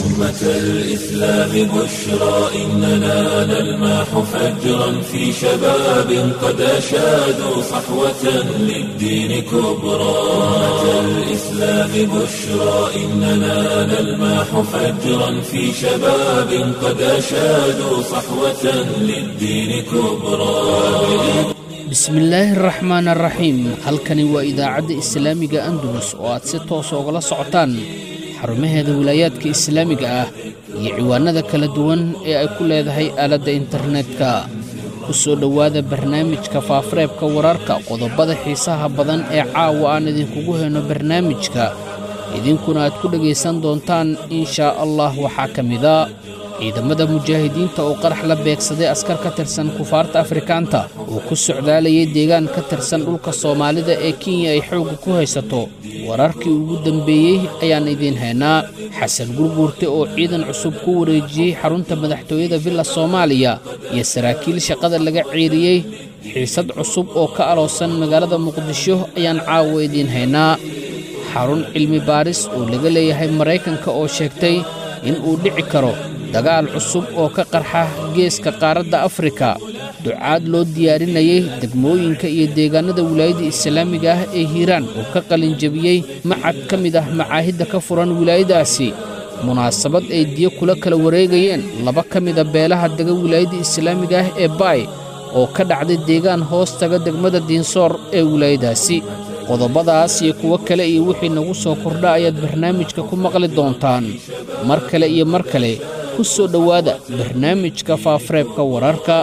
أمة الإسلام بشرى إننا نلمح فجرا في شباب قد أشادوا صحوة للدين كبرى أمة الإسلام بشرى إننا نلمح فجرا في شباب قد أشادوا صحوة للدين كبرى bismillaahi araxmaan araxiim halkani waa idaacadda islaamiga andalus oo aad si toos ogala socotaan xarumaheeda wilaayaadka islaamiga ah iyo ciwaanada kala duwan ee ay ku leedahay aaladda internetka ku soo dhowaada barnaamijka faafareebka wararka qodobada xiisaha badan ee caawa aan idinkugu hayno barnaamijka idinkuna aad ku dhegaysan doontaan inshaa allah waxaa ka mida ciidamada mujaahidiinta oo qarax la beegsaday askar ka tirsan kufaarta afrikaanta oo ku socdaalayay deegaan ka tirsan dhulka soomaalida ee kenya ay xoogga ku haysato wararkii ugu dambeeyey ayaan idiin haynaa xasan gurguurte oo ciidan cusub ku wareejiyey xarunta madaxtooyada villa soomaaliya iyo saraakiil shaqada laga ceeriyey xiisad cusub oo ka aloosan magaalada muqdisho ayaan caawa idiin haynaa xarun cilmi baaris oo laga leeyahay maraykanka oo sheegtay in uu dhici karo dagaal cusub oo ka qarxa geeska qaaradda afrika ducaad loo diyaarinayay degmooyinka iyo deegaannada wilaayadda islaamiga ah ee hiiraan oo ka qalinjabiyey macad ka mid ah macaahidda ka furan wilaayadaasi munaasabad ay diyo kula kala wareegayeen laba ka mida beelaha dega wilaayadda islaamiga ah ee baay oo ka dhacday deegaan hoos taga degmada diinsoor ee wilaayadaasi qodobadaas iyo kuwo kale iyo wixii nagu soo kordha ayaad barnaamijka ku maqli doontaan mar kale iyo mar kale ku soo dhowaada barnaamijka faafareebka wararka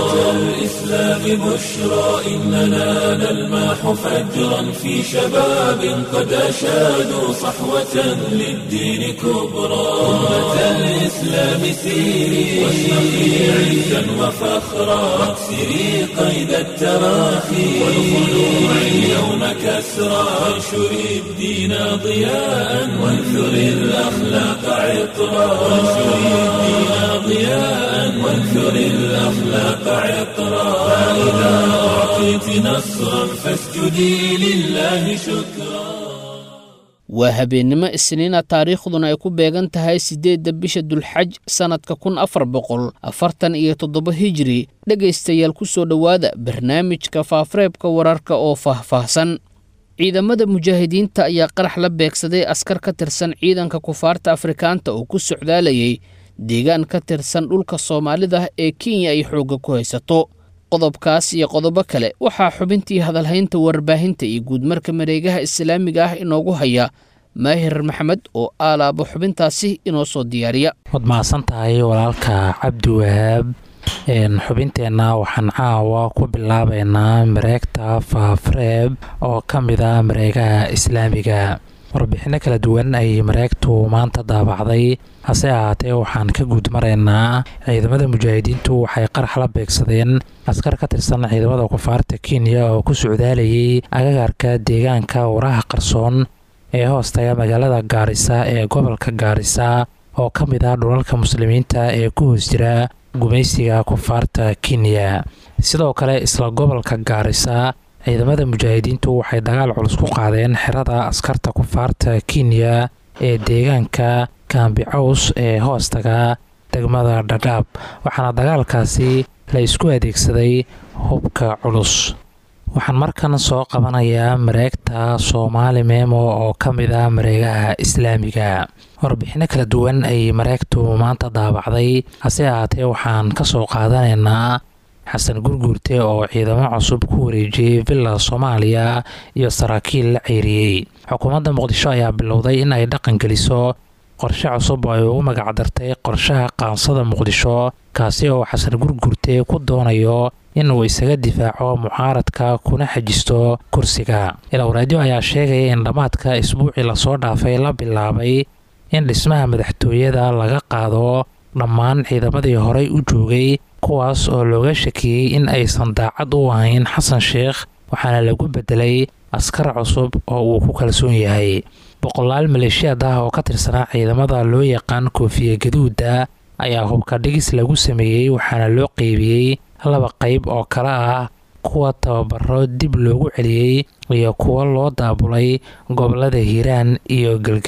الإسلام بشرى إننا نلمح فجرا في شباب قد أشادوا صحوة للدين كبرى أمة الإسلام سيري واشرقي عزا وفخرا واكسري قيد التراخي والخلوع اليوم كسرى وانشري الدين ضياء وانثري الأخلاق عطرا وانشري الدين ضياء وانثري الأخلاق عطرا فإذا أعطيت نصرا فاسجدي لله شكرا waa habeennimo isniina taariikhduna ay ku beegan tahay siddeedda bisha dulxaj sannadka kun afar boqol afartan iyo toddoba hijiri dhegaystayaal ku soo dhowaada barnaamijka faafareebka wararka oo faahfaahsan ciidamada mujaahidiinta ayaa qarax la beegsaday askar ka tirsan ciidanka kufaarta afrikaanta oo ku socdaalayay deegaan ka tirsan dhulka soomaalida ee kenya ay xoogga ku haysato qodobkaas iyo qodobo kale waxaa xubintii hadalhaynta warbaahinta iyo guudmarka mareegaha islaamiga ah inoogu haya maahir maxamed oo aalaabo xubintaasi inoo soo diyaariya waad mahadsan tahay walaalka cabdi wahaab xubinteenna waxaan caawa ku bilaabaynaa mareegta faafareeb oo ka mid a mareegaha islaamiga warbixinno kala duwan ayay mareegtu maanta daabacday hase ahaatee waxaan ka guud maraynaa ciidamada mujaahidiintu waxay qarax la beegsadeen askar ka tirsan ciidamada kufaarta kenya oo ku socdaalayay agagaarka deegaanka waraha qarsoon ee hoostaga magaalada gaarisa ee gobolka gaarisa oo ka mid ah dhulalka muslimiinta ee ku hoos jira gumaysiga kufaarta kenya sidoo kale isla gobolka gaarisa ciidamada mujaahidiintu waxay dagaal culus ku qaadeen xerada askarta kufaarta kenya ee deegaanka kambicaws ee hoostaga degmada dhadhaab waxaana dagaalkaasi la isku adeegsaday hubka culus waxaan markan soo qabanayaa mareegta soomaali meemo oo ka mid ah mareegaha islaamiga warbixinno kala duwan ayay mareegtu maanta daabacday hase ahaatee waxaan ka soo qaadanaynaa xasan gurguurte oo ciidamo cusub ku wareejiyey villa soomaaliya iyo saraakiil la ceyriyey xukuumadda muqdisho ayaa bilowday in ay dhaqan geliso qorshe cusub oo ay ugu magacdartay qorshaha qaansada muqdisho kaasi oo xasan gurguurte ku doonayo inuu isaga difaaco mucaaradka kuna xajisto kursiga ilowraadyo ayaa sheegaya in dhammaadka isbuucii lasoo dhaafay la bilaabay in dhismaha madaxtooyada laga qaado dhammaan ciidamadii horey u joogay kuwaas oo looga shakiyey in aysan daacad u ahayn xasan sheekh waxaana lagu bedelay askar cusub oo uu ku kalsoon yahay boqolaal maleeshiyaad ah oo ka tirsanaa ciidamada loo yaqaan koofiye gaduuda ayaa hubka dhigis lagu sameeyey waxaana loo qeybiyey laba qayb oo kale ah kuwa tababaro dib loogu celiyey iyo kuwo loo daabulay gobolada hiiraan iyo galgaduud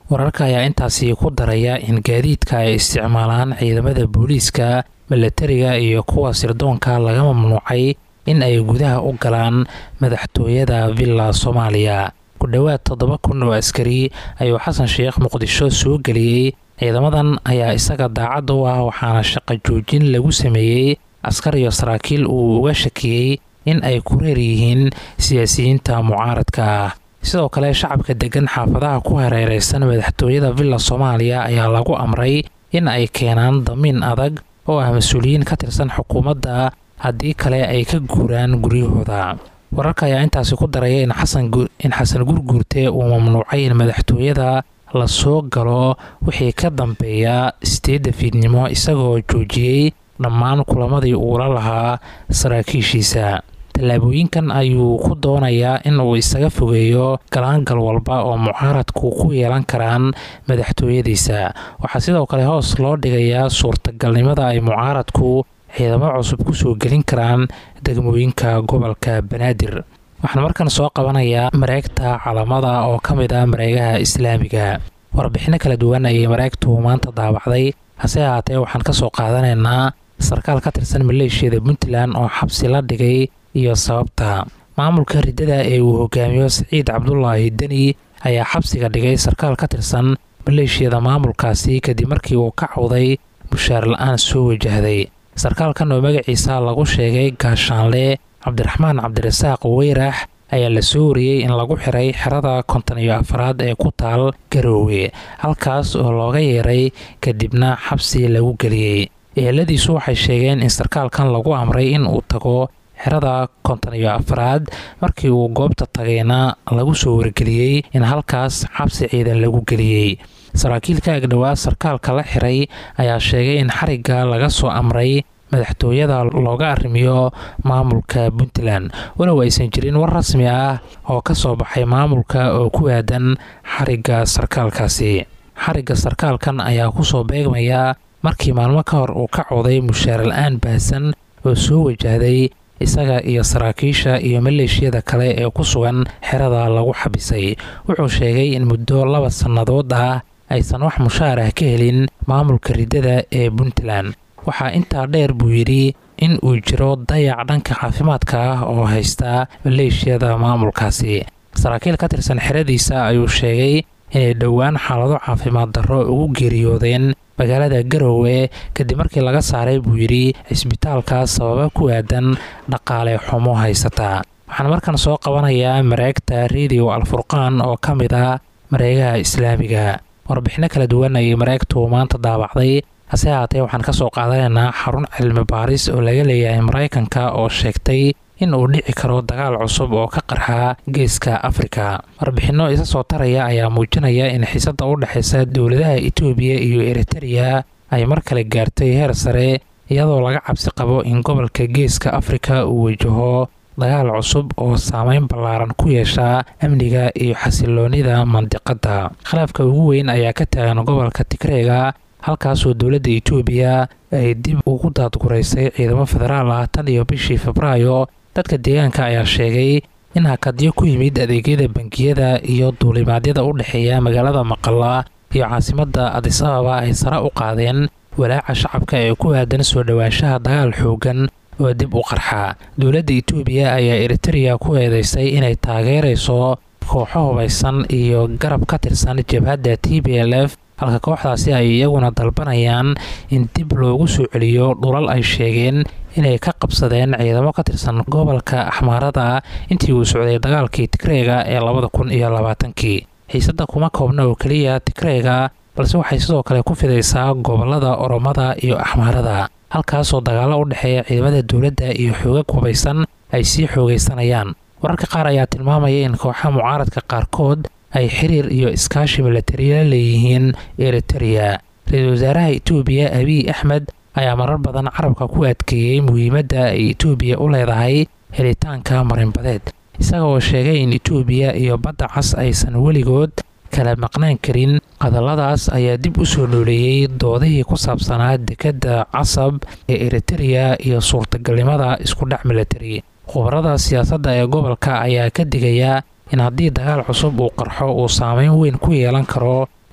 wararka ayaa intaasi ku daraya in gaadiidka ay isticmaalaan ciidamada booliiska milatariga iyo kuwa sirdoonka laga mamnuucay in ay gudaha u galaan madaxtooyada villa soomaaliya ku dhowaad toddoba kun oo askari ayuu xasan sheekh muqdisho soo geliyey ciidamadan ayaa isaga daacad u ah waxaana shaqo joojin lagu sameeyey askar iyo saraakiil uu uga shakiyey in ay ku reer yihiin siyaasiyiinta mucaaradka ah sidoo kale shacabka degan xaafadaha ku hareereysan madaxtooyada villa soomaaliya ayaa lagu amray in ay keenaan damiin adag oo ah mas-uuliyiin ka tirsan xukuumadda haddii kale ay ka guuraan guryahooda wararka ayaa intaasi ku daraya in xasan gurguurte uu mamnuucay in madaxtooyada la soo galo wixii ka dambeeya sideedda fiidnimo isagoo joojiyey dhammaan kulamadii uula lahaa saraakiishiisa tallaabooyinkan ayuu ku doonayaa in uu isaga fogeeyo galaangal walba oo mucaaradku ku yeelan karaan madaxtooyadiisa waxaa sidoo kale hoos loo dhigayaa suurtagalnimada ay mucaaradku ciidamo cusub kusoo gelin karaan degmooyinka gobolka banaadir waxaan markan soo qabanayaa mareegta calamada oo ka mid ah mareegaha islaamiga warbixino kala duwan ayay mareegtu maanta daabacday hase ahaatee waxaan ka soo qaadanaynaa sarkaal ka tirsan maleeshiyada puntland oo xabsi la dhigay iyo sababta maamulka riddada ee uu hogaamiyo siciid cabdulaahi deni ayaa xabsiga dhigay sarkaal ka tirsan maleeshiyada maamulkaasi kadib markii uu ka cawday mushaar la-aan soo wajahday sarkaalkan oo magaciisa lagu sheegay gaashaanle cabdiraxmaan cabdirasaaq weyrax ayaa la soo wariyey in lagu xiray xerada konton iyo afaraad ee ku taal garoowe halkaas oo looga yeeray kadibna xabsi lagu geliyey eheladiisu waxay sheegeen in sarkaalkan lagu amray in uu tago xerada konton iyo afaraad markii uu goobta tagayna lagu soo wargeliyey in halkaas xabsi ciidan lagu geliyey saraakiilka agdhowaa sarkaalka la xiray ayaa sheegay in xarigga laga soo amray madaxtooyada looga arrimiyo maamulka puntland walow aysan jirin war rasmi ah oo ka soo baxay maamulka oo ku aadan xarigga sarkaalkaasi xarigga sarkaalkan ayaa kusoo beegmaya markii maalmo ka hor uu ka cooday mushaar la-aan baahsan oo soo wajahday isaga iyo saraakiisha iyo maleeshiyada kale ee ku sugan xerada lagu xabisay wuxuu sheegay in muddo laba sannadood ah aysan wax mushaar ah ka helin maamulka riddada ee puntland waxaa intaa dheer buu yidhi in uu jiro dayac dhanka caafimaadka ah oo haysta maleeshiyada maamulkaasi saraakiil ka tirsan xeradiisa ayuu sheegay inay dhowaan xaalado caafimaad darro ugu geeriyoodeen magaalada garowe kadib markii laga saaray buu yidhi cisbitaalka sababa ku aadan dhaqaale xumo haysata waxaan markan soo qabanayaa mareegta radio alfurqaan oo ka mid ah mareegaha islaamiga warbixino kala duwan ayay mareegtu maanta daabacday hase haatee waxaan ka soo qaadanaynaa xarun cilmi baaris oo laga leeyahay maraykanka oo sheegtay in uu dhici karo dagaal cusub oo ka qarxa geeska afrika warbixinno isa soo taraya ayaa muujinaya in xiisadda u dhexaysa dowladaha etoobiya iyo eritereya ay mar kale gaartay heer sare iyadoo laga cabsi qabo in gobolka geeska afrika uu wajaho dagaal cusub oo saameyn ballaaran ku yeesha amniga iyo xasiloonida mandiqadda khilaafka ugu weyn ayaa ka taagan gobolka tigreega halkaasoo dowladda etoobiya ay dib ugu daadguraysay ciidamo federaal ah tan iyo bishii febraayo dadka deegaanka ayaa sheegay in hakadyo ku yimid adeegyada bangiyada iyo duulimaadyada u dhexeeya magaalada maqala iyo caasimadda adis ababa ay sare u qaadeen walaaca shacabka ee ku aadan soo dhowaanshaha dagaal xoogan oo dib u qarxa dowladda etoobiya ayaa eritereya ku eedeysay inay taageerayso kooxo hubaysan iyo garab ka tirsan jabhadda t b l f halka kooxdaasi ay iyaguna dalbanayaan in dib loogu soo celiyo dhulal ay sheegeen inay ka qabsadeen ciidamo ka tirsan gobolka axmaarada intii uu socday dagaalkii tigreega ee labada kun iyo labaatankii xiisadda kuma koobna oo keliya tigreega balse waxay sidoo kale ku fidaysaa gobolada oromada iyo axmaarada halkaasoo dagaallo u dhexeeya ciidamada dowladda iyo xoogag hubaysan ay sii xoogaysanayaan wararka qaar ayaa tilmaamaya in kooxaha mucaaradka qaarkood ay xiriir iyo iskaashi milatariya leeyihiin eritereya ra-iisul wasaaraha etoobiya abiy axmed ayaa marar badan carabka ku adkeeyey muhiimadda ay etoobiya u leedahay helitaanka marinbadeed isaga oo sheegay in etoobiya iyo badda cas aysan weligood kala maqnaan karin hadalladaas ayaa dib u soo nooleeyey doodihii ku saabsanaa dekedda casab ee eritereya iyo suurtagalnimada iskudhac milatari khubarada siyaasadda ee gobolka ayaa ka digaya in haddii dagaal cusub uu qarxo uu saameyn weyn ku yeelan karo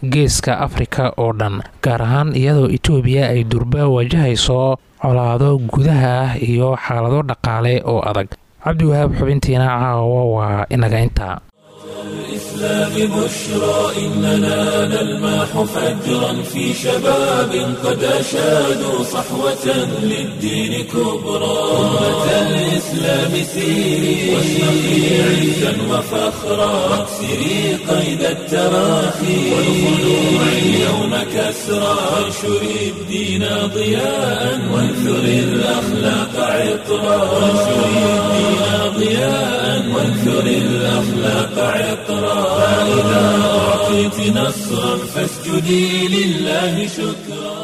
geeska afrika oo dhan gaar ahaan iyadoo itoobiya ay durba wajahayso colaado gudaha ah iyo xaalado dhaqaale oo adag cabdiwahaab xubintiina caawa waa inaga intaa الإسلام بشرى إننا نلمح فجرا في شباب قد أشادوا صحوة للدين كبرى أمة الإسلام سيري واشرقي عزا وفخرا واكسري قيد التراخي والخلوع اليوم كسرى وانشري الدين ضياء وانثري الأخلاق عطرا وانشري الدين ضياء وانثري الأخلاق عطرا فإذا أعطيت نصرا فاسجدي لله شكرا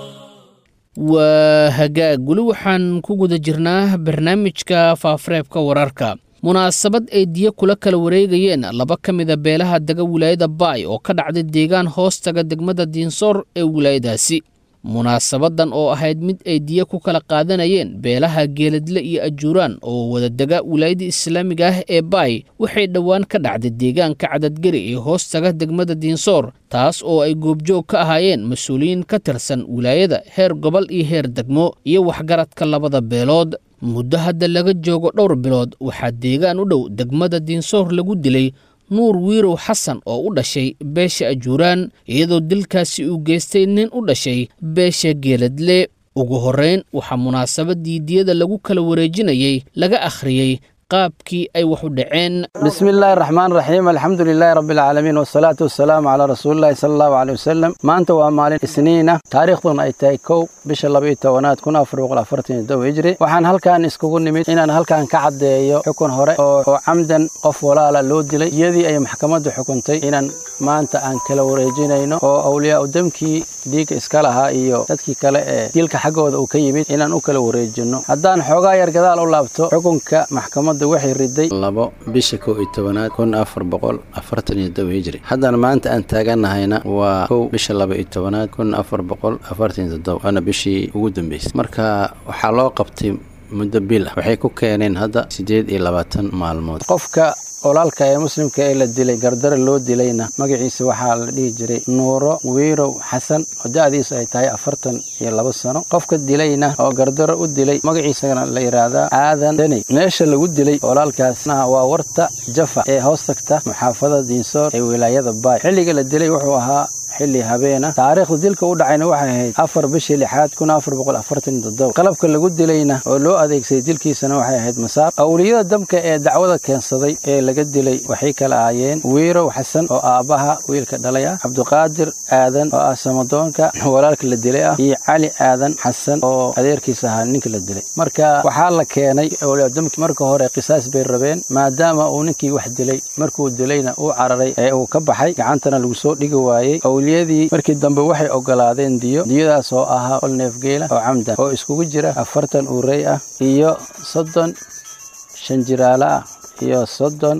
waa hagaag weli waxaan ku guda jirnaa barnaamijka faafareebka wararka munaasabad ay diyo kula kala wareegayeen laba ka mida beelaha dega wilaayada baay oo ka dhacday deegaan hoostaga degmada diinsoor ee wilaayadaasi munaasabadan oo ahayd mid ay diyo ku kala qaadanayeen beelaha geeladle iyo ajuuraan oo wadadega wilaayada islaamiga ah ee baay waxay dhowaan ka dhacday deegaanka cadadgeri ee hoostaga degmada diinsoor taas oo ay goobjoog ka ahaayeen mas-uuliyiin ka tirsan wilaayada heer gobol iyo heer degmo iyo waxgaradka labada beelood muddo hadda laga joogo dhowr bilood waxaa deegaan u dhow degmada diinsoor lagu dilay nuur wiirow xasan oo u dhashay beesha ajuuraan iyadoo dilkaasi uu geystay nin u dhashay beesha geeladle ugu horrayn waxaa munaasabadii diyada lagu kala wareejinayey laga akhriyey qaabkii ay wax u dhaceen bismi illaahi raxmaan raxiim alxamdu lilaahi rabbi alcaalamiin wasalaatu wasalaamu calaa rasuulillahi sala allahu caleyh wasalam maanta waa maalin isniina taariikhduna ay tahay kow bisha labaiyo tobanaad kun afar boqol afartan iyo dow hijri waxaan halkan iskugu nimid inaan halkan ka caddeeyo xukun hore oo camdan qof walaala loo dilay iyadii ay maxkamaddu xukuntay inaan maanta aan kala wareejinayno oo awliyaa u damkii dhiigga iska lahaa iyo dadkii kale ee dilka xaggooda uu ka yimid inaan u kala wareejinno haddaan xoogaa yar gadaal u laabto xukunka maxkamadda waxay riday labo bisha kow iyo tobanaad kun afar boqol afartan iyo dow hijri haddana maanta aan taaganahayna waa kow bisha laba iyo tobanaad kun afar boqol afartan iyo toddoba waana bishii ugu dambeysay marka waxaa loo qabtay muddo bil ah waxay ku keeneen hadda siddeed iyo labaatan maalmood qofka olaalka ee muslimka ee la dilay gardara loo dilayna magaciisa waxaa la dhihi jiray nuuro wiirow xasan oo da-diisu ay tahay afartan iyo labo sano qofka dilayna oo gardaro u dilay magaciisana la yidhaahdaa aadan daney meesha lagu dilay olaalkaasna waa warta jafa ee hoos tagta muxaafada diinsoor ee wilaayada baay xilliga la dilay wuxuu ahaa xilli habeena taariikhda dilka u dhacayna waxay ahayd afar bishii lixaad kun afar boqol afartan toddoba qalabka lagu dilayna oo loo adeegsaday dilkiisana waxay ahayd masaar awliyada dabka ee dacwada keensaday ee laga dilay waxay kala ahaayeen wiirow xasan oo aabbaha wiilka dhalay ah cabdiqaadir aadan oo ah samadoonka walaalka la dilay ah iyo cali aadan xasan oo adeerkiisa ahaa ninka la dilay marka waxaa la keenay awliyadamki marka hore qisaas bay rabeen maadaama uu ninkii wax dilay markuu dilayna uu cararay ee uu ka baxay gacantana lagu soo dhigi waayey awliyadii markii dambe waxay ogolaadeen diyo diyadaas oo ahaa ol neefgeela oo camdan oo iskugu jira afartan uurey ah iyo soddon shan jiraalo ah iyo soddon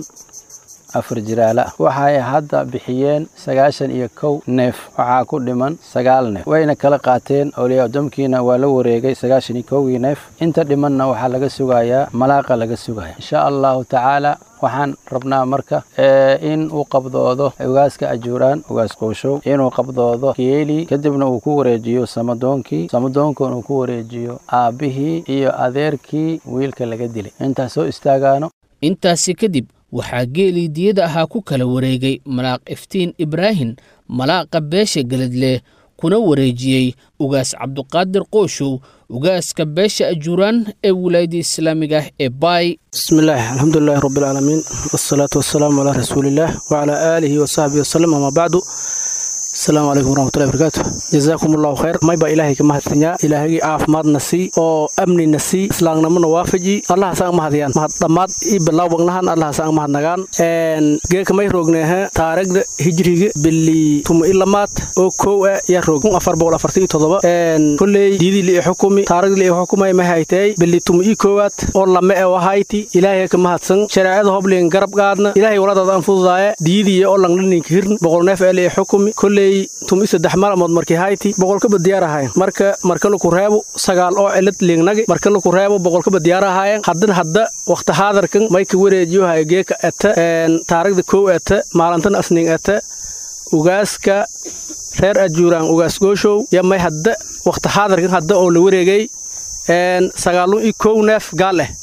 afar jiraalo ah waxay hadda bixiyeen sagaashan iyo kow neef waxaa ku dhiman sagaal neef wayna kala qaateen awliyaa damkiina waa la wareegay sagaashan iyo kowgii neef inta dhimanna waxaa laga sugayaa malaaqa laga sugaya insha allahu tacaala waxaan rabnaa marka in uu qabdoodo ugaaska ajuuraan ugaas qoushow inuu qabdoodo geeli kadibna uu ku wareejiyo samadoonkii samadoonkuna uu ku wareejiyo aabbihii iyo adeerkii wiilka laga dilay intaas soo istaagaano intaasi kadib waxaa geelii diyada ahaa ku kala wareegay malaaq iftiin ibraahin malaaqa beesha geladle kuna wareejiyey ugaas cabduqaadir qooshow ugaaska beesha ajuuraan ee wilaayadda islaamiga ah ee baay bismillaah alxamdulilaahi rabbilcaalamiin wasalaatu wasalaamu calaa rasuuliillaah wacalaa aalihi wasaxbihi wasalam amaa bacdu asalaamu calaykum waraxmatullahi barakaatu jazaakum allahu khayr mayba ilaahay ka mahadsanyaa ilaahagii caafimaadna sii oo amnina sii islaamnimona waafaji allahaasaan mahadiyaan mahad dhammaad ii bilawbagnahan allahaasaan mahadnagaan geeka may roogneehe taarigda hijriga bili tuma ilamaad oo kow a yaa roog kun afar boqol afartan iyo todoba kolley diidii li xukumi taarigda li xukumay ma haytay bili tuma ii koowaad oo lame e wahayti ilaahay ka mahadsan shareecada hoblin garab qaadna ilaahay waladaada aan fududaaye diidiya oo langlaninka hirn boqol neef ee li xukumi kolley tumi saddex maalmood markii hayti boqolkaba diyaar ahaayeen marka marka laku reebo sagaal oo cilad liignagi marka laku reebo boqolkaba diyaar ahaayeen haddana hadda wakhti haadarkan may ka wareejiyo haya geeka ete taarigda kow ete maalintana asning ete ugaaska reer ajuuraan ugaas gooshow yo may hadda wakhti xaadarkan hadda oo la wareegay sagaalun iyo kow neef gaal eh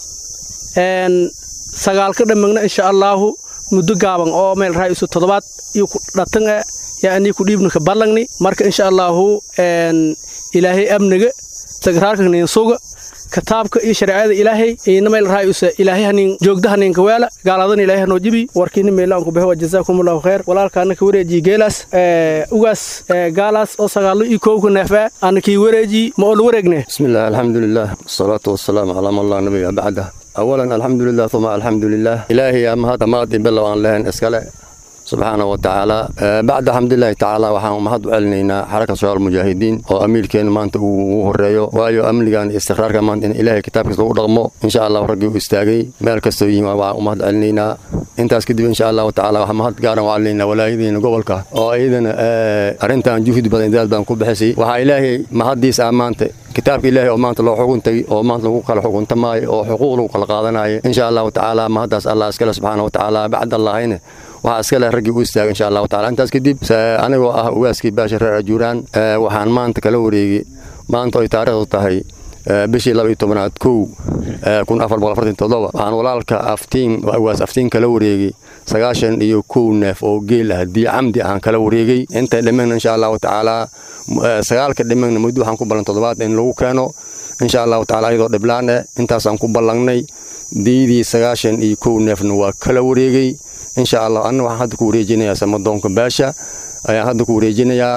sagaalka dhammagna insha allaahu muddo gaaban oo meel raha isu toddobaad iyo ku dhatan eh yaa anii ku dhiibnaka ballangni marka insha allaahu ilaahay amniga sagraarka ninsuga kitaabka iyo shareecada ilaahay ina meel raha isa ilaahay hanin joogda haninka weela gaaladan ilaahay hanoo jibi warkiina meelaan ku baxo wa jazaakumullahu khayr walaalkaana ka wareejiye geelaas ugaas gaalaas oo sagaallo iyo kowka neefaa ana kii wareejiye ma oo la wareegne bismillaah alxamdulilah wasalaatu wasalaamu calaa man laa nabiya bacdah awalan alxamdulilah uma alxamdulilah ilaahay ama hadda maadi bilow aan lahayn iskale subxaana wa tacaala bacda xamdulilaahi tacaala waxaan mahad u celinaynaa xaraka shabaal mujaahidiin oo amiirkeenu maanta uu ugu horeeyo waayo amnigan iyo istiqraarka maanta in ilaahay kitaabkiisa lagu dhaqmo insha allah raggii u istaagay meel kastoo yihiin waxaan u mahad celinaynaa intaas kadib insha allahu tacaala waxaan mahad gaaran u celinaynaa walaayadiina gobolka oo iyadana arrintan juhdi badan daal baan ku bixisay waxaa ilaahay mahaddiis ah maanta kitaabka ilaahay oo maanta loo xukuntay oo maanta lagu kala xukuntamaayo oo xuquuq lagu kala qaadanayo insha allahu tacaala mahaddaas allah iskale subxaana wa tacaala bacd allahayne waxaa iska leh raggii u istaagay insha allahu tacala intaas kadib anigoo ah ugaaskii baasha reer ajuuraan waxaan maanta kala wareegay maanta oy taariikhdu tahay bishii laba iyo tobanaad kow kun afar boqol afartan toddoba waxaan walaalka aftiin ugaas aftiin kala wareegay sagaashan iyo kow neef oo geel ah dii camdi ahaan kala wareegay intay dhimagna insha allahu tacaala sagaalka dhimagna muddo waxaan ku ballan toddobaad in lagu keeno insha allahu tacala ayadoo dhiblaan eh intaasaan ku ballangnay diidii sagaashan iyo kow neefna waa kala wareegay insha allah anna waxaan hadda ku wareejinayaa samadoonka baasha ayaan hadda ku wareejinayaa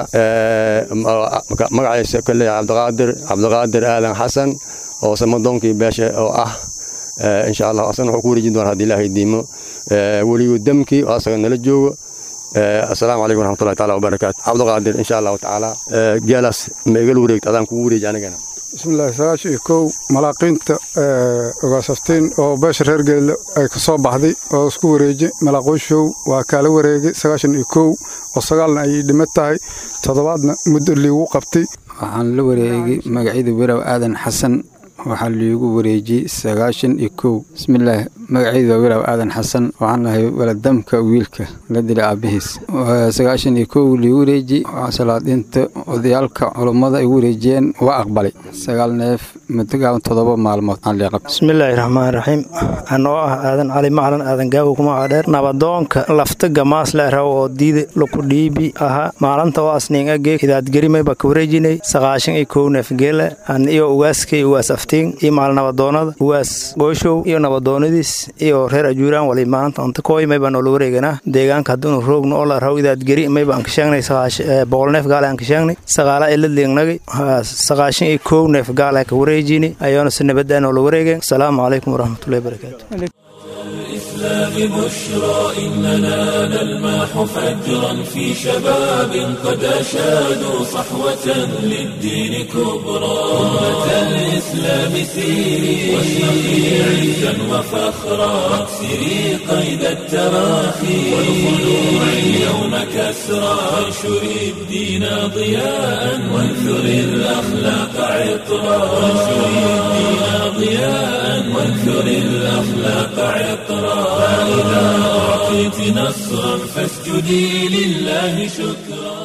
magaciisa kale cabdiqaadir cabdiqaadir aadan xasan oo samadoonkii baasha oo ah insha allah asana wuxuu ku wareejin doonaa haddii ilaahay diimo weligu damkii oo asaga nala joogo asalaamu calaykum waraxmatullahi taala wabarakaatu cabdiqaadir insha allahu tacaala geelaas ma igala wareegta adaan kugu wareeji anigana bismillahi sagaashan iyo kow malaaqiinta ogaasaftiin oo beesha reer geelle ay ka soo baxday oo isku wareejay malaaqoyshow waa kaala wareegay sagaashan iyo kow oo sagaalna ay dhima tahay toddobaadna muddo liigu qabtay waxaan la wareegay magacyada weraw aadan xasan waxaa liigu wareejiyey sagaashan iyo kow bismillaah magacaydu waa weraw aadan xasan waxaan nahay waladamka wiilka la dilay aabbihiis sagaashan iyo kow liigu wareeji salaadiinta odayaalka culummada igu wareejiyeen waa aqbalay sagaal neef mudogaaban toddoba maalmood aan liiqab bismillaahi raxmaan raxiim anoo ah aadan cali maclan aadan gaawo kumacaa dheer nabadoonka lafta gamaasle raw oo diida laku dhiibi ahaa maalinta oo asniin agee hidaadgerimayba ka wareejinay sagaashan iyo kow neef geela an iyo ugaaskay ugaas aftiin iyo maal nabadoonada ugaas gooshow iyo nabadoonadiis iyo reer ajuuraan wali maalinta antakooy maybaa noola wareeganaa deegaanka hadduunu roogno oo la raw idaadgeri mayba aan ka sheegnay boqol neef gaale aan ka sheegnay sagaala ila liignagay sagaashan iyo kow neef gaale ka wareejini ayaana si nabadaan noola wareegeen asalaamu calaykum waraxmatullahi barakaatu الإسلام بشرى إننا نلمح فجرا في شباب قد أشادوا صحوة للدين كبرى أمة الإسلام سيري واشرقي عزا وفخرا واكسري قيد التراخي والخلوع اليوم كسرى وانشري الدين ضياء وانثري الأخلاق عطرا وانشري الدين ضياء وانثري الأخلاق عطرا فإذا أعطيت نصرا فاسجدي لله شكرا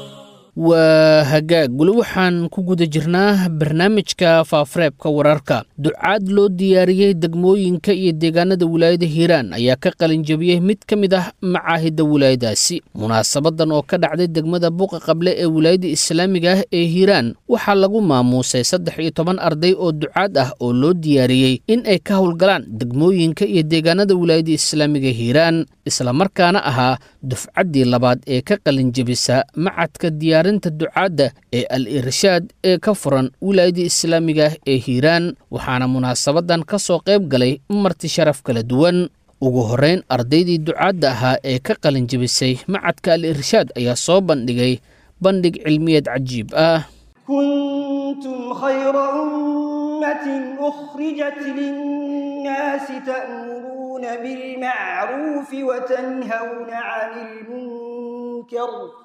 waa hagaag weli waxaan ku guda jirnaa barnaamijka faafareebka wararka ducaad loo diyaariyey degmooyinka iyo deegaanada wilaayada hiiraan ayaa ka qalinjabiyey mid ka mid ah macaahidda wilaayadaasi munaasabadan oo ka dhacday degmada buuqa qable ee wilaayada islaamiga ah ee hiiraan waxaa lagu maamuusay saddex iyo toban arday oo ducaad ah oo loo diyaariyey in ay ka howlgalaan degmooyinka iyo deegaanada wilaayada islaamiga hiiraan islamarkaana ahaa dufcaddii labaad ee ka qalinjabisa macadka diyaarinta ducaadda ee al irshaad ee ka furan wilaayada islaamiga ah ee hiiraan waxaana munaasabadan ka soo qayb galay marti sharaf kala duwan ugu horrayn ardaydii ducaadda ahaa ee ka qalinjabisay macadka al irshaad ayaa soo bandhigay bandhig cilmiyeed cajiib ah كنتم خير أمة أخرجت للناس تأمرون بالمعروف وتنهون عن المنكر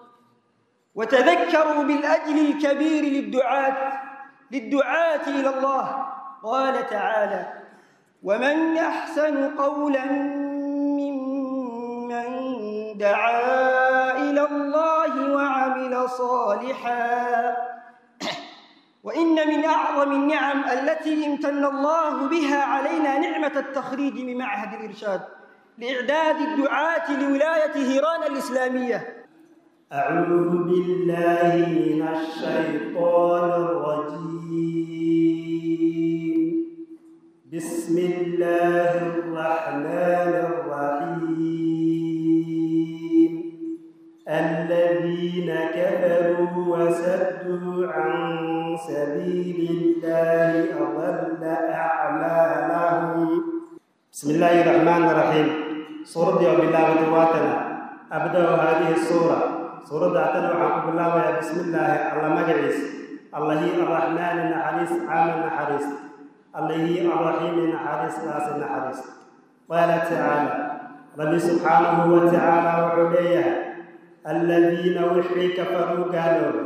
وتذكروا بالأجل الكبير للدعاة للدعاة إلى الله قال تعالى ومن أحسن قولا ممن دعا إلى صالحا وإن من أعظم النعم التي امتن الله بها علينا نعمة التخريج من معهد الإرشاد لإعداد الدعاة لولاية هيران الإسلامية أعوذ بالله من الشيطان الرجيم بسم الله الرحمن الرحيم الذين كفروا وسدوا عن سبيل الله أضل أعمالهم بسم الله الرحمن الرحيم سورة يوم الله وتواتنا أبدأ هذه السورة سورة أعتنى وعن الله بسم الله الله مجلس الله الرحمن النحريس عام النحريس الله الرحيم النحريس ناس النحريس قال تعالى ربي سبحانه وتعالى وعليه الذين وحي كفروا قالوا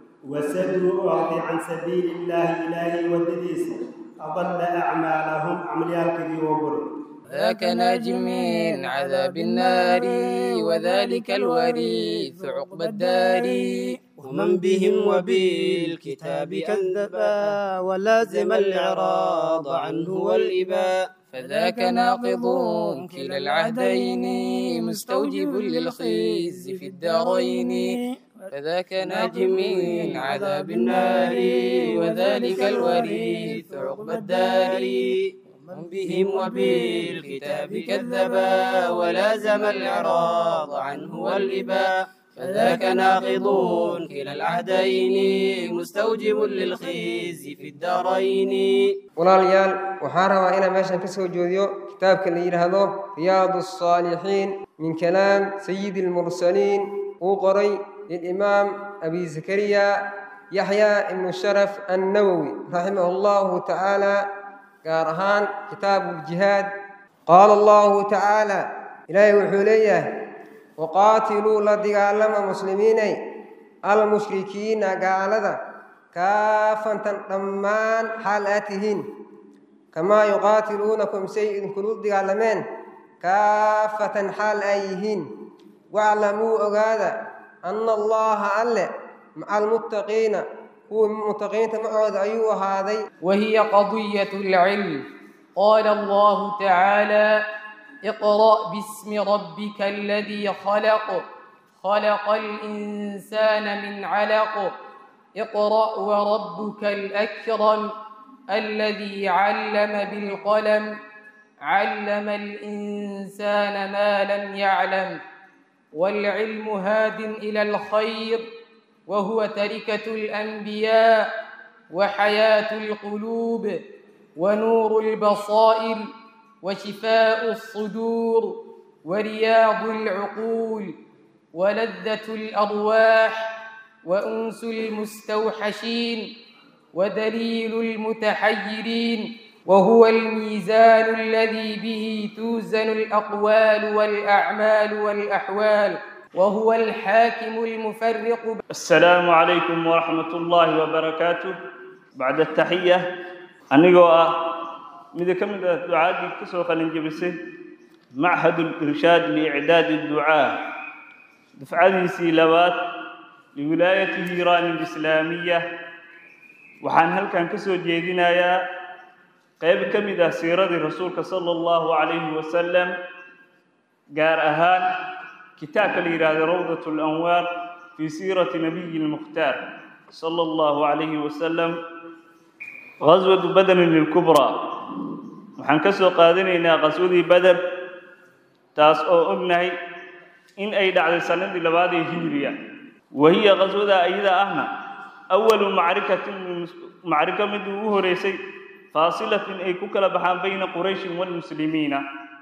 وسدوا أرضي عن سبيل الله إلهي ودديس أضل أعمالهم عمليال كذي وبرد ذاك ناج من عذاب النار وذلك الوريث عقب الدار ومن بهم وبالكتاب كذبا ولازم الإعراض عنه والإباء فذاك ناقض كلا العهدين مستوجب للخزي في الدارين فذاك ناج من عذاب النار وذلك الوريث عقب الدار من بهم وبالكتاب كذبا ولازم الإعراض عنه والإباء فذاك ناقض كلا العهدين مستوجب للخزي في الدارين walaalayaal waxaan rabaa inaan meeshan ka soo jeediyo kitaabka la yidhaahdo riyaadu الصaalixiin min kalaam sayidi اlmursaliin uu qoray lilimaam abi zakariya yaxya ibnu sharaf annawowi raximah اllahu tacaala gaar ahaan kitaabu ljihaad qaala allahu tacaala ilaahay wuxuu leeyahay waqaatiluu la dagaalama muslimiinay almushrikiina gaalada kaafantan dhammaan xaal aad tihiin kamaa yuqaatiluunakum say idinkulu dagaalameen kaafatan xaal ay yihiin waclamuu ogaada anna allaha alle maca almuttaqiina kuwa muttaqiinta macooda ayuu ahaaday وهي قضية العلم قال الله تعالى اقرأ باسم ربك الذي خلق خلق الإنسان من علق اقرأ وربك الأكرم الذي علم بالقلم علم الإنسان ما لم يعلم والعلم هاد إلى الخير وهو تركة الأنبياء وحياة القلوب ونور البصائر وشفاء الصدور ورياض العقول ولذة الأرواح وأنس المستوحشين ودليل المتحيرين وهو الميزان الذي به توزن الأقوال والأعمال والأحوال وهو الحاكم المفرق السلام عليكم ورحمة الله وبركاته بعد التحية أنيقوا ماذا كم دعاء كسو خلينا جبسه معهد الإرشاد لإعداد الدعاء دفعة سيلوات لولاية هيران الإسلامية وحان هل كان كسو جيدنا يا قيب كم سيرة رسولك صلى الله عليه وسلم قار أهان كتاب الإرادة روضة الأنوار في سيرة نبي المختار صلى الله عليه وسلم غزوة بدر الكبرى waxaan ka soo qaadanaynaa qaswadii bader taas oo ognahay in ay dhacday sanadii labaad ee hijriya wahiya qaswada ayada ahna awalu macrikatin macriko mid ugu horeysay faasilatin ay ku kala baxaan bayna qurayshin walmuslimiina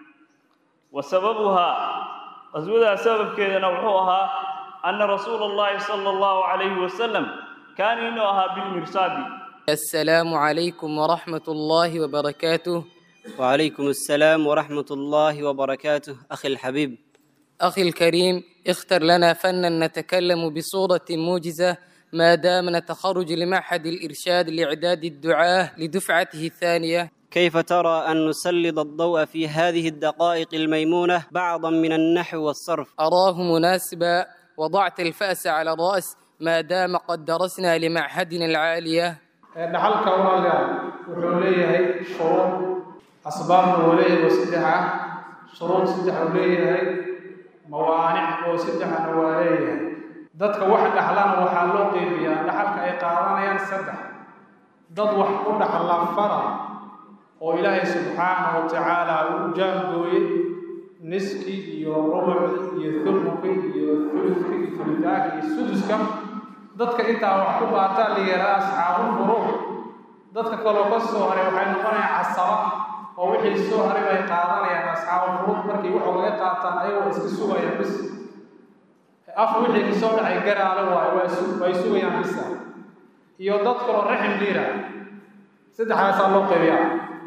wa sababuhaa qaswadaa sababkeedana wuxuu ahaa ana rasuula allahi sala allahu calayhi wasalam kaana inuu ahaa bilmirsaadi السلام عليكم ورحمة الله وبركاته وعليكم السلام ورحمة الله وبركاته أخي الحبيب أخي الكريم اختر لنا فنا نتكلم بصورة موجزة ما دام نتخرج لمعهد الإرشاد لإعداد الدعاة لدفعته الثانية كيف ترى أن نسلط الضوء في هذه الدقائق الميمونة بعضا من النحو والصرف أراه مناسبا وضعت الفأس على الرأس ما دام قد درسنا لمعهدنا العالية dhaxalka walaalayaal wuxuu leeyahay shuruud asbaabna uu leeyahay oo saddex ah shuruud saddex uu leeyahay mawaanic oo saddexna waa leeyahay dadka wax dhaxlana waxaa loo qeybiyaa dhaxalka ay qaadanayaan saddex dad wax ku dhaxla faral oo ilaahay subxaanahu wa tacaala uu jaangooyey niski iyo rubuci iyo thuluki iyo thuluki iyo thulutaanka iyo suduska dadka intaa wax ku qaataa la yidhaha asxaabu furuuc dadka kaloo ka soo haray waxay noqonayaan casaba oo wixii soo haray bay qaadanayaan asxaabu furuuc markii wax laga qaataan ayagoo iska sugayaan bis af wixii kasoo dhacay garaale waayo way sugayaan bisa iyo dad kaloo raxim liira saddexdaasaa loo qaybiyaa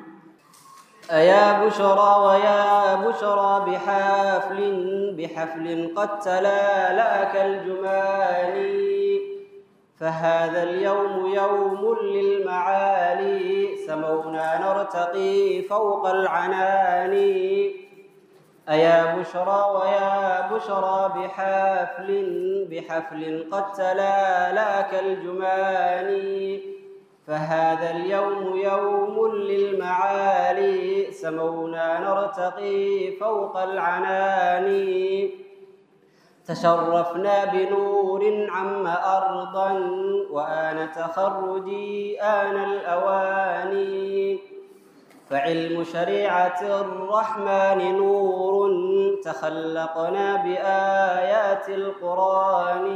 أيا بشرى ويا بشرى بحفل بحفل قد تلالأك الجمان فهذا اليوم يوم للمعالي سمونا نرتقي فوق العنان أيا بشرى ويا بشرى بحفل بحفل قد تلالأك الجمان فهذا اليوم يوم للمعالي سمونا نرتقي فوق العنان تشرفنا بنور عم أرضا وآن تخرجي آن الأواني فعلم شريعة الرحمن نور تخلقنا بآيات القرآن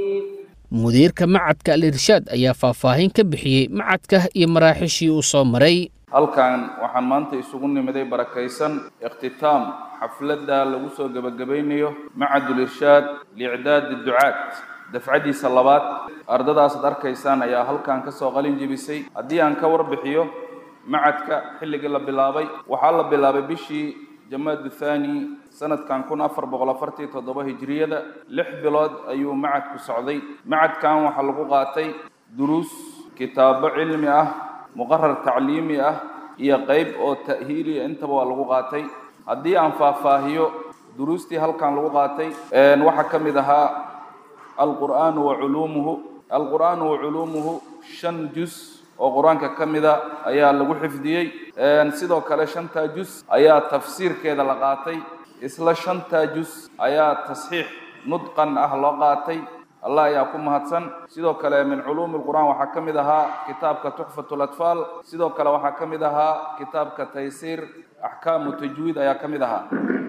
mudiirka macadka al irshaad ayaa faahfaahin ka bixiyey macadka iyo maraaxishii uu soo maray halkan waxaan maanta isugu nimiday barakaysan ikhtitaam xafladda lagu soo gebagabaynayo macadul irshaad liicdaadi ducaad dafcadiisa labaad ardadaasaad arkaysaan ayaa halkan ka soo qalin jebisay haddii aan ka warbixiyo macadka xilligii la bilaabay waxaa la bilaabay bishii jamaadu thani sanadkan kun afar boqol afartii toddoba hijriyada lix bilood ayuu macadku socday macadkan waxaa lagu qaatay duruus kitaabo cilmi ah muqarar tacliimi ah iyo qeyb oo ta'hiiliya intaba waa lagu qaatay haddii aan faahfaahiyo duruustii halkan lagu qaatay waxaa ka mid ahaa alqur'aanu wa culuumuhu alqur'aanu wa culuumuhu shan jus oo qur-aanka ka mida ayaa lagu xifdiyey sidoo kale shantaa jus ayaa tafsiirkeeda la qaatay isla shantaa jus ayaa tasxiix nudqan ah loo qaatay allah ayaa ku mahadsan sidoo kale min culuumi lqur'aan waxaa ka mid ahaa kitaabka tuxfatu latfaal sidoo kale waxaa ka mid ahaa kitaabka taysiir axkaamu tajwiid ayaa ka mid ahaa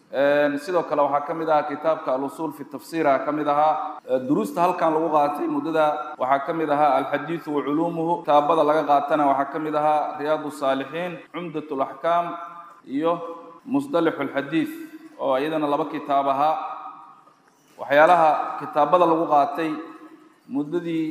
sidoo kale waxaa ka mid ahaa kitaabka alusuul fi tafsiira ka mid ahaa duruusta halkan lagu qaatay muddada waxaa ka mid ahaa alxadiidu wa culuumuhu kitaabada laga qaatana waxaa ka mid ahaa riyaadu saalixiin cumdat laxkaam iyo musdalixu lxadiid oo iyadana laba kitaab ahaa waxyaalaha kitaabada lagu qaatay muddadii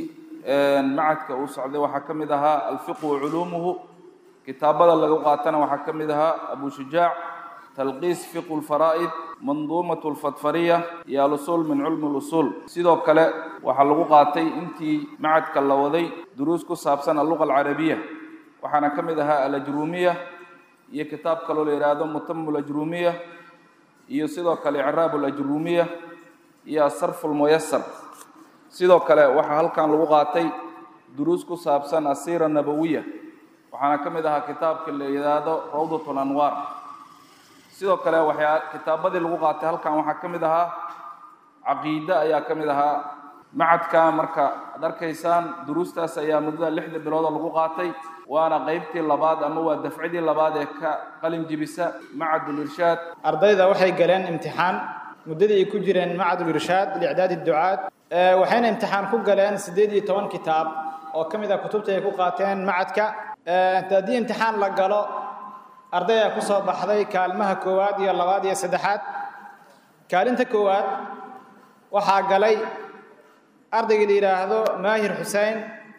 macadka uu socday waxaa ka mid ahaa alfiqu wa culuumuhu kitaabada lagu qaatana waxaa ka mid ahaa abu shujaac talqiis fiqu lfaraa'id manduumat lfadfariya iyo alusuul min culmi lusuul sidoo kale waxaa lagu qaatay intii macadka la waday duruus ku saabsan alluqa alcarabiya waxaana ka mid ahaa alajruumiya iyo kitaab kaloo la yidhaahdo mutamu lajruumiya iyo sidoo kale icraab alajruumiya iyo asarfu lmuyasar sidoo kale waxaa halkan lagu qaatay duruus ku saabsan asiira nabawiya waxaana ka mid ahaa kitaabka la yidhaahdo rawdat lanwaar sidoo kale waxyaa kitaabadii lagu qaatay halkan waxaa ka mid ahaa caqiide ayaa ka mid ahaa macadka marka ad arkaysaan duruustaas ayaa muddada lixda bilooda lagu qaatay waana qeybtii labaad ama waa dafcidii labaad ee ka qalin jibisa macadul irshaad ardayda waxay galeen imtixaan muddadii ay ku jireen macadul irshaad liicdaadi ducaad waxayna imtixaan ku galeen siddeed iyo toban kitaab oo ka mid ah kutubta ay ku qaateen macadka haddii imtixaan la galo ardaya ku soo baxday kaalmaha koowaad iyo labaad iyo saddexaad kaalinta koowaad waxaa galay ardaygii la yidhaahdo maahir xuseen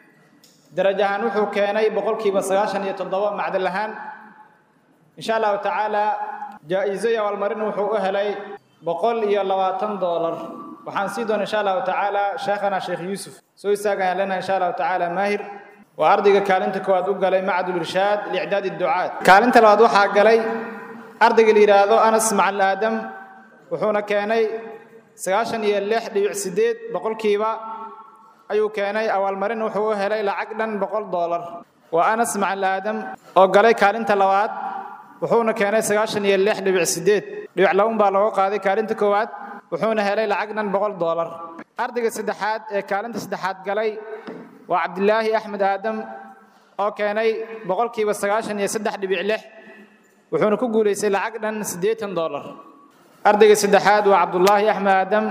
daraj ahaan wuxuu keenay boqolkiiba sagaashan iyo toddoba macdal ahaan insha allahu tacaala jaa-iso iyo abaalmarin wuxuu u helay boqol iyo labaatan doolar waxaan sii doona insha allahu tacaala sheekhana sheekh yuusuf soo istaagayaan lena insha allahu tacaala maahir waa ardayga kaalinta koowaad u galay macadul irshaad liicdaadi ducaad kaalinta labaad waxaa galay ardayga la yidhaahdo anas macal aadam wuxuuna keenay sagaashan iyo lix dhibic sideed boqolkiiba ayuu keenay abaalmarin wuxuu u helay lacag dhan boqol doolar waa anas macal aadam oo galay kaalinta labaad wuxuuna keenay sagaashan iyo lix dhibic sideed dhibic laban baa looga qaaday kaalinta koowaad wuxuuna helay lacag dhan boqol doolar ardayga saddexaad ee kaalinta saddexaad galay waa cabdilaahi axmed aadam oo keenay boqolkiiba sagaashan iyo saddex dhibic lix wuxuuna ku guulaystay lacag dhan siddeetan doolar ardayga saddexaad waa cabdulaahi axmed aadam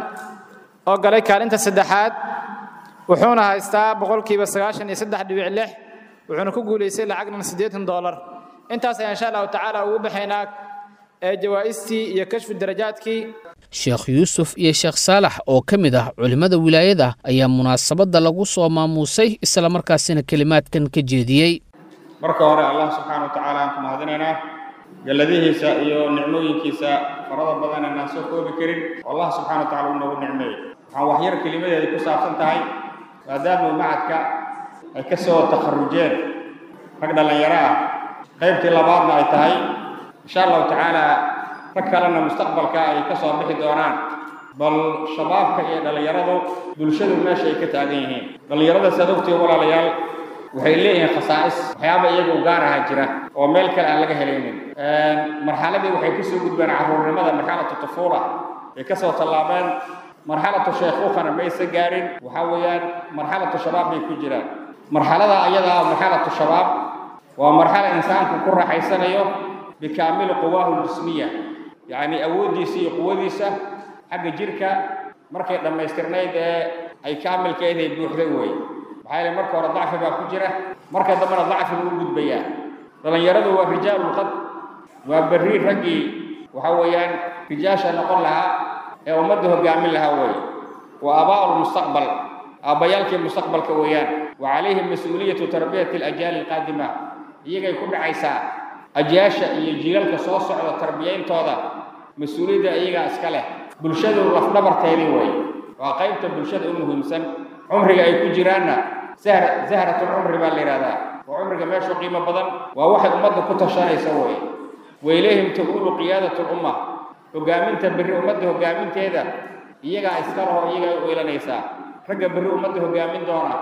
oo galay kaalinta saddexaad wuxuuna haystaa boqolkiiba sagaashan iyo saddex dhibic lix wuxuuna ku guulaystay lacag dhan siddeetan doolar intaas ayaan insha allahu tacaala ugu baxaynaa ee jawaa'istii iyo kashfu darajaadkii sheekh yuusuf iyo sheekh saalax oo ka mid ah culimmada wilaayada ayaa munaasabadda lagu soo maamuusay islamarkaasina kelimaadkan ka jeediyey marka hore allah subxaana wa tacaala aan ku mahadinaynaa galladihiisa iyo nicmooyinkiisa farada badan inaan soo koobi karin oo allah subxana wa tacala uu noogu nicmeeyey waxaan waxyar kelimadeeda ku saabsan tahay maadaama macadka ay ka soo takharujeen rag dhallinyaro ah qaybtii labaadna ay tahay insha allahu tacaala rag kalena mustaqbalka ay ka soo bixi doonaan bal shabaabka iyo dhallinyaradu bulshadu meesha ay ka taagan yihiin dhallinyarada saad ogtiin walaalayaal waxay leeyihiin khasaa'is waxyaaba iyaga u gaar ahaa jira oo meel kale aan laga helaynin marxaladii waxay kasoo gudbeen carruurnimada marxalatu tufuula ay ka soo tallaabeen marxalatu sheekhuukhana maysa gaarin waxaa weeyaan marxalatu shabaab bay ku jiraan marxalada ayada marxalatu shabaab waa marxalo insaanku ku raaxaysanayo bikaamili quwaahu ljismiya yacni awooddiisa iyo quwadiisa xagga jirka markay dhammaystirnayd ee ay kaamilkeed ay buuxday weeye maxaa yeele marka hore dacfi baa ku jira marka dambena dacfi buu u gudbayaa dhallinyaradu waa rijaalulqad waa berri raggii waxa weeyaan rijaasha noqon lahaa ee ummadda hoggaamin lahaa weeye waa abaa'u lmustaqbal aabbayaalkii mustaqbalka weeyaan wa calayhim mas-uuliyatu tarbiyati alajaali alqaadima iyagay ku dhacaysaa ajyaasha iyo jiilalka soo socda tarbiyayntooda mas-uuliyadda iyagaa iska leh bulshadu lafdhabarteedii weeye waa qaybta bulshada u muhiimsan cumriga ay ku jiraanna sahr zahratulcumri baa la yidhahdaa waa cumriga meeshu qiimo badan waa waxay ummadda ku tashanaysa weeye wailayhim taquulu qiyaadatu lumma hoggaaminta berri ummadda hoggaaminteeda iyagaa iska laho iyagaa u eelanaysaa ragga berri ummadda hoggaamin doona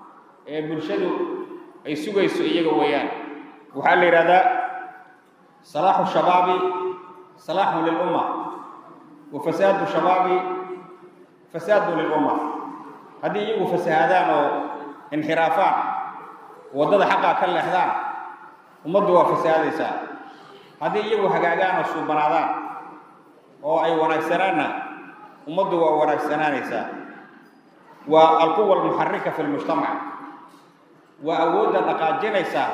ee bulshadu ay sugayso iyaga weeyaan waxaa la yidhahdaa salaaxu shabaabi salaaxun lilumma wa fasaadu shabaabi fasaadu lilumma haddii iyagu fasahaadaan oo inxiraafaan waddada xaqaa ka leexdaan ummaddu waa fasahaadaysaa haddii iyagu hagaagaan oo suubanaadaan oo ay wanaagsanaanna ummaddu waa wanaagsanaanaysaa waa alquwa almuxarika fi lmujtamac waa awoodda dhaqaajinaysaa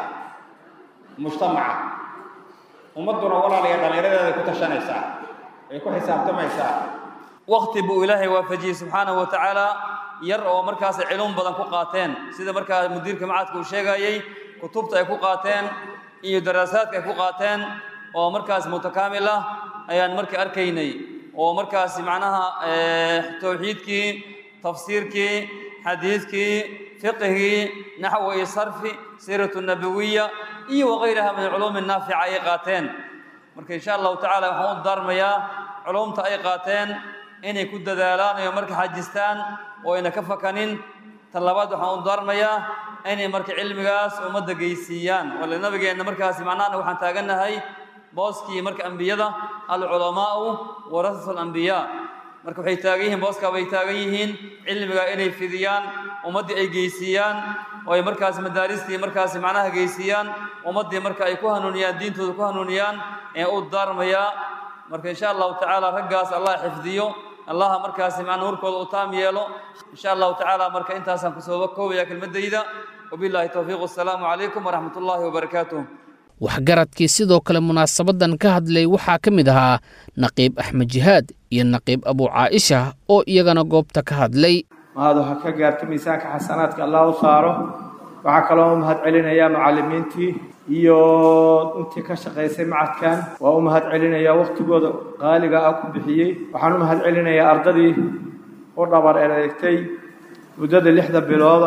mujtamaca ummadduna walaalayaa dhallinyaradeeda ku tashanaysaa ay ku xisaabtamaysaa wakti buu ilaahay waafajiyey subxaanahu wa tacaala yar oo markaas cilum badan ku qaateen sida markaa mudiirka macadka uu sheegayey kutubta ay ku qaateen iyo daraasaadka ay ku qaateen oo markaas mutakaamil ah ayaan markii arkaynay oo markaas macnaha towxiidkii tafsiirkii xadiidkii fiqhigii naxwo iyo sarfi siiratu nabawiya iyo wagayraha min culuumi naafica ay qaateen marka insha allahu tacala waxaan u daarmayaa culumta ay qaateen inay ku dadaalaan iyo marka xajistaan oo ayna ka fakanin tan labaad waxaan u daarmayaa inay marka cilmigaas ummadda geysiiyaan wale nabigeenna markaasi macnahana waxaan taagannahay booskii marka ambiyada alculamaa'u warasatu alambiyaa marka waxay taagan yihiin booskaa bay taagan yihiin cilmiga inay fidiyaan ummaddii ay geysiiyaan oo ay markaas madaaristii markaasi macnaha geysiiyaan ummaddii marka ay ku hanuuniyaan diintooda ku hanuuniyaan ee u daarmayaa marka insha allahu tacaala raggaas allah xifdiyo allaha markaasi macna warkooda u taam yeelo insha allahu tacaala marka intaasaan kusoo koobaya kelmaddayda wabillahi towfiiq wassalaamu calaykum waraxmat ullaahi wabarakaatuh waxgaradkii sidoo kale munaasabaddan ka hadlay waxaa ka mid ahaa naqiib axmed jihaad iyo naqiib abu caaisha oo iyagana goobta ka hadlay mahadu ha ka gaarto miisaanka xasanaadka allah u saaro waxaa kaloo u mahad celinayaa macallimiintii iyo intii ka shaqaysay macadkan waa u mahad celinayaa wakhtigooda qaaliga ah ku bixiyey waxaan u mahad celinayaa ardadii u dhabar ereegtay muddada lixda bilooda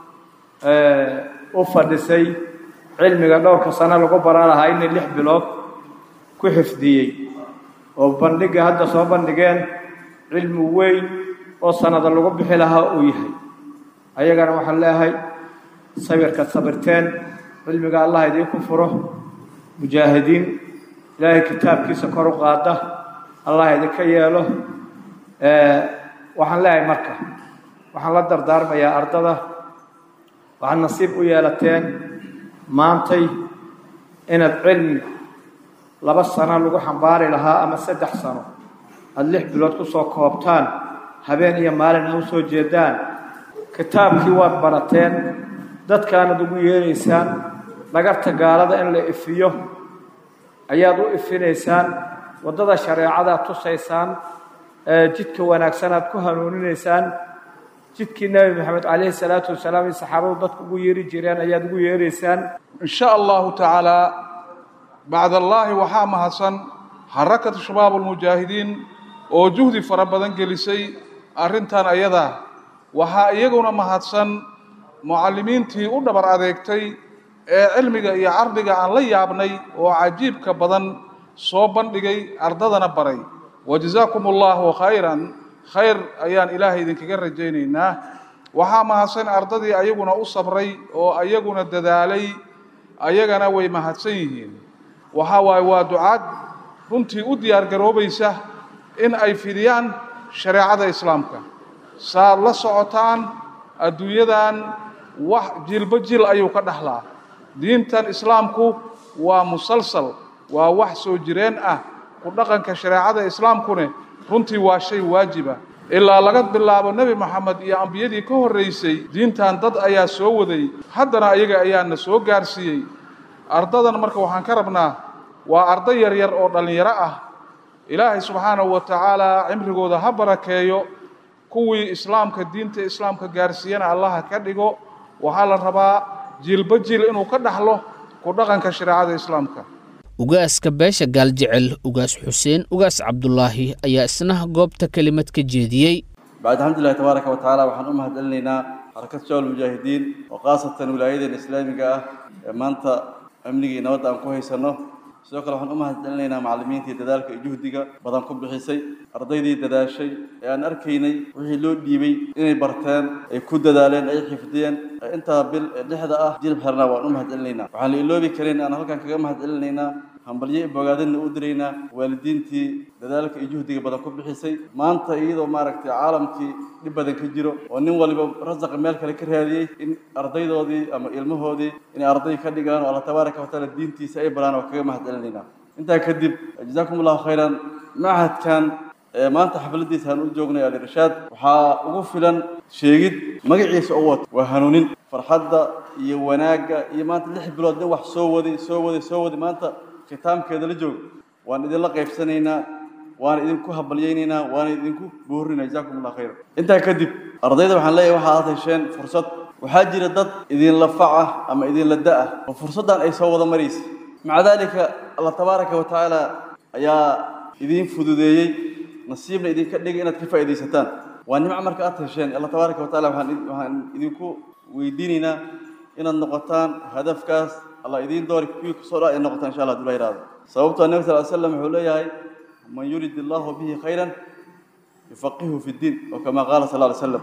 u fadhisay cilmiga dhowrka sano lagu baran lahaa inay lix bilood ku xifdiyey oo bandhigga hadda soo bandhigeen cilmi weyn oo sanada lagu bixi lahaa uu yahay ayagana waxaan leeyahay sabirka sabirteen cilmiga allah idiinku furo mujaahidiin ilaahay kitaabkiisa kor u qaada allah idinka yeelo waxaan leeyahay marka waxaan la dardaarmayaa ardada waxaad nasiib u yeelateen maantay inaad cilmi laba sano lagu xambaari lahaa ama saddex sano aada lix bilood ku soo koobtaan habeen iyo maalin a u soo jeedaan kitaabkii waad barateen dadkaanad ugu yeeraysaan dhagarta gaalada in la ifiyo ayaad u ifinaysaan waddada shareecadaad tusaysaan jidka wanaagsan aad ku hanuuninaysaan jidkii nebi maxamed calayhi salaatu wasalaam iyo saxaabadu dadku ugu yeeri jireen ayaad ugu yeeraysaan in sha allahu tacaalaa bacdallaahi waxaa mahadsan xarakatu shabaab almujaahidiin oo juhdi fara badan gelisay arrintan ayada waxaa iyaguna mahadsan mucallimiintii u dhabar adeegtay ee cilmiga iyo cardiga aan la yaabnay oo cajiibka badan soo bandhigay ardadana baray wajazaakum allahu khayran khayr ayaan ilaahay idinkaga rajaynaynaa waxaa mahadsan ardadii ayaguna u sabray oo ayaguna dadaalay ayagana way mahadsan yihiin waxaa waaye waa ducaad runtii u diyaargaroobaysa in ay fidiyaan shareecada islaamka saaad la socotaan adduunyadan wax jilba jil ayuu ka dhaxlaa diintan islaamku waa musalsal waa wax soo jireen ah ku dhaqanka shareecada islaamkune runtii waa shay waajiba ilaa laga bilaabo nebi moxamed iyo ambiyadii ka horraysay diintan dad ayaa soo waday haddana ayaga ayaana soo gaarsiiyey ardadan marka waxaan ka rabnaa waa arday yaryar oo dhallinyaro ah ilaahay subxaanahu wa tacaalaa cimrigooda ha barakeeyo kuwii islaamka diinta islaamka gaarsiiyana allaha ka dhigo waxaa la rabaa jiilba jiil inuu ka dhaxlo ku dhaqanka shareecada islaamka ugaaska beesha gaaljecel ugaas xuseen ugaas cabdulaahi ayaa isna goobta kelimad ka jeediyey bacd alxamdulilahi tabaaraka wa tacaala waxaan u mahadcelinaynaa xarakad shawal mujaahidiin oo khaasatan wilaayadeena islaamiga ah ee maanta amnigii nabadda aan ku haysanno sidoo kale waxaan u mahadcelinaynaa macallimiintii dadaalka iyo juhdiga badan ku bixisay ardaydii dadaashay ee aan arkaynay wixii loo dhiibay inay barteen ay ku dadaaleen ay xifdiyeen ee intaa bil ee dhexda ah jilib xirna waan u mahadcelinaynaa waxaan la iloobi karin aan halkan kaga mahadcelinaynaa hambalyo bogaadinna u diraynaa waalidiintii dadaalka iyo juhdiga badan ku bixisay maanta iyadoo maaragtay caalamkii dhib badan ka jiro oo nin waliba rasaqa meel kale ka raadiyey in ardaydoodii ama ilmahoodii inay arday ka dhigaan oo alla tabaaraka watacaala diintiisa ay baraan oo kaga mahadcelinaynaa intaa kadib jazaakum allahu khayran machadkan ee maanta xafladiisa aan u joognay alirshaad waxaa ugu filan sheegid magaciisa oo wato waa hanuunin farxadda iyo wanaagga iyo maanta lix bilood nin wax soo waday soo waday soo waday maanta khitaamkeeda la joogo waan idinla qaybsanaynaa waana idinku habalyaynaynaa waana idinku boorinaa jazaakum allah khayran intaa kadib ardayda waxaan leeyahay waxaa aad hesheen fursad waxaa jira dad idinla fac ah ama idinla da ah oo fursaddan ay soo wada maraysa maca daalika allah tabaaraka wa tacaala ayaa idiin fududeeyey nasiibna idinka dhigay inaad ka faa'iidaysataan waa nimco marka aad hesheen allah tabaaraka wa tacaala waxaan waxaan idinku weydiinaynaa inaad noqotaan hadafkaas allah idiin doori kuwii kusoo dhaa ay noqotaan insha allah haduu la yidhahdo sababtoo nabi sal slam wuxuu leeyahay man yurid allahu bihi khayran yufaqihu fi ddiin oo kama qaala sal alay slam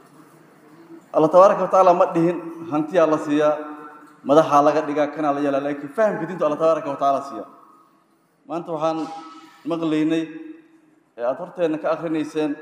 allah tabaaraka wa tacaala ma dhihin hantiyaa la siiyaa madaxaa laga dhigaa kanaa la yeelaa laakiin fahamka diintu allah tabaaraka wa tacaala siiya maanta waxaan maqlaynay ee aada horteenna ka akrinayseen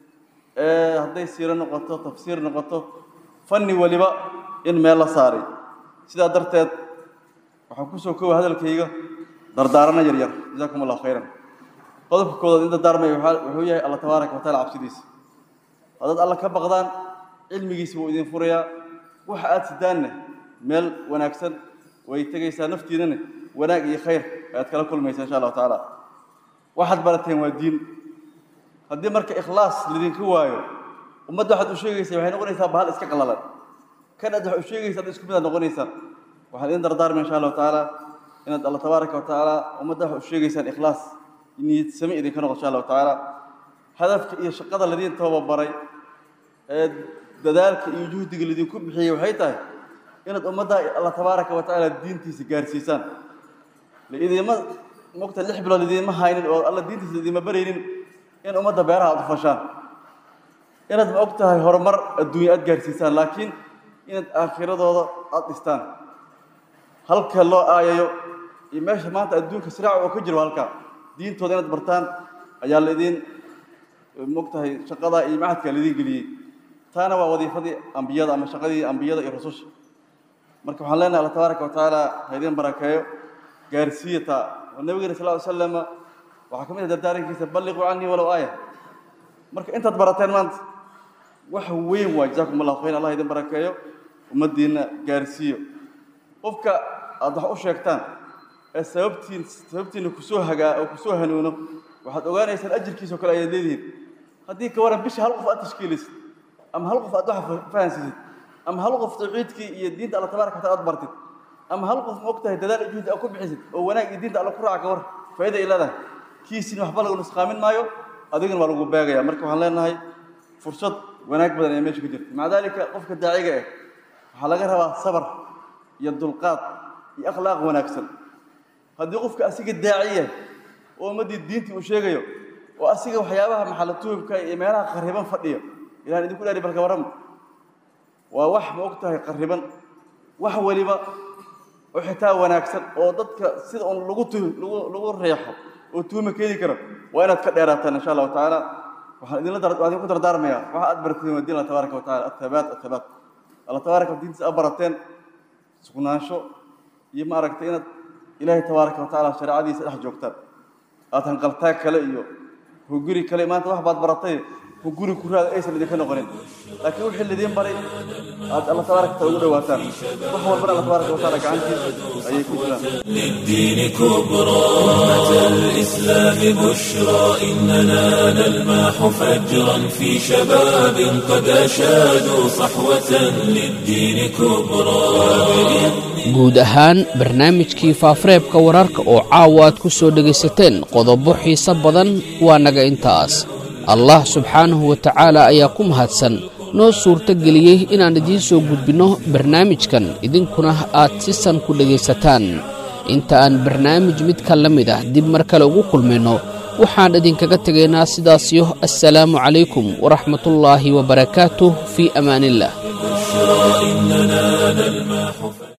ee hadday siiro noqoto tafsiir noqoto fanni waliba in meel la saaray sidaa darteed waxaan kusoo koobay hadalkayga dardaarana yaryar jazaakum allahu khayran qodobka koodaad in dardaarmaya waxaa- wuxuu yahay alla tabaaraka wa taala cabsidiisa haddaad alla ka baqdaan cilmigiisa wuu idin furayaa waxa aad sidaanne meel wanaagsan way tegaysaa naftiinane wanaag iyo khayr ayaad kala kulmaysaa insha allahu tacaala waxaad barateen waa diin haddii marka ikhlaas lidinka waayo ummadda waxaad u sheegaysaa waxay noqonaysaa bahal iska qalalan kan aad wax u sheegaysa ad isku mid aad noqonaysaa waxaan idin dardaarmay insha allahu tacaala inaad alla tabaaraka wa tacaala ummadda wax u sheegaysaan ikhlaas niyad sami idinka noqo insha allahu tacaala hadafka iyo shaqada ladiin tababaray ee dadaalka iyo juhdiga lidinku bixiyey waxay tahay inaad ummadda alla tabaaraka wa tacaala diintiisa gaarsiisaan laidima mogta lix bilood idiinma haynin oo alla diintiisa idiinma baraynin in ummadda beeraha aad u fashaan inaad ma og tahay horumar adduunya aad gaarsiisaan laakiin inaad aakhiradooda aada dhistaan halka loo aayayo iyo meesha maanta adduunka siraaca oo ka jiro halkaa diintooda inaad bartaan ayaa laidin maog tahay shaqadaa iyo macadkaa laidin geliyey taana waa wadiifadii ambiyada ama shaqadii ambiyada iyo rususha marka waxaan leenahay alla tabaaraka wa tacaala ha idin barakeeyo gaarsiiya taa oo nabigeenna sal ly slama waxaa ka mid ah dardaarankiisa balliquu canii walow aaya marka intaad barateen maanta wax weyn waa jazaakum allahu khayr allah idin barakeeyo ummaddiinna gaarsiiyo qofka aada wax u sheegtaan ee sababtiin sababtiina kusoo hagaa oo kusoo hanuuno waxaad ogaanaysaan ajirkiisao kale ayaad leedihiin haddii ka waran bisha hal qof aad tashkiilisid ama hal qof aad wax fahansiisid ama hal qof tawxiidkii iyo diinta alla tabaraka wataala aad bartid ama hal qof ma og tahay dadaal iyo juhdi aad ku bixisid oo wanaag iyo diinta alla ku raaca ka war faa'iida ay leedahay kiisin waxba lagu nusqaamin maayo adigana waa lagu beegaya marka waxaan leenahay fursad wanaag badan ayaa meesha ku jirta maca daalika qofka daaciga ah waxaa laga rabaa sabar iyo dulqaad iyo akhlaaq wanaagsan haddii qofka asiga daaciya oo ummaddii diintii uu sheegayo oo asiga waxyaabaha maxalatuhubka iyo meelaha qarriban fadhiyo ilahan idinku dhaari balka warrama waa wax ma og tahay qarriban wax weliba oo xitaa wanaagsan oo dadka sida un lagu tu lagu lagu reexo oo tuuma keeni karo waa inaad ka dheeraataan insha allahu tacaala waxaan idinla dar waxaan idinku dardaarmayaa waxa aad barateen waa diin allah tabaaraka wa tacaala athabaat athabaat allah tabaaraka wa diintiisa aad barateen sugnaansho iyo ma aragtay inaad ilaahay tabaaraka wa tacaala shareecadiisa dhex joogtaan aad hanqaltaag kale iyo huguri kale maanta wax baad baratay huguri ku raada aysan idinka noqonin laakiin wixii lidiin baray aad alla tabaaraka wa taala ugu dhawaataan wax walbana alla tabaaraka wa taala gacantiisa ayay ku jiraan للدين كبرى أمة الإسلام بشرى إننا نلمح فجرا في شباب قد أشادوا صحوة للدين كبرى guud ahaan barnaamijkii faafareebka wararka oo caawa aad ku soo dhegaysateen qodobo xiise badan waa naga intaas allah subxaanahu wa tacaala ayaa ku mahadsan noo suurto geliyey inaan idiin soo gudbinno barnaamijkan idinkuna aad si san ku dhegaysataan inta aan barnaamij midka la mid ah dib mar kale ugu kulmayno waxaan idinkaga tegaynaa sidaasiyo assalaamu calaykum waraxmatullaahi wabarakaatuh fii amaaniillah إننا نلمح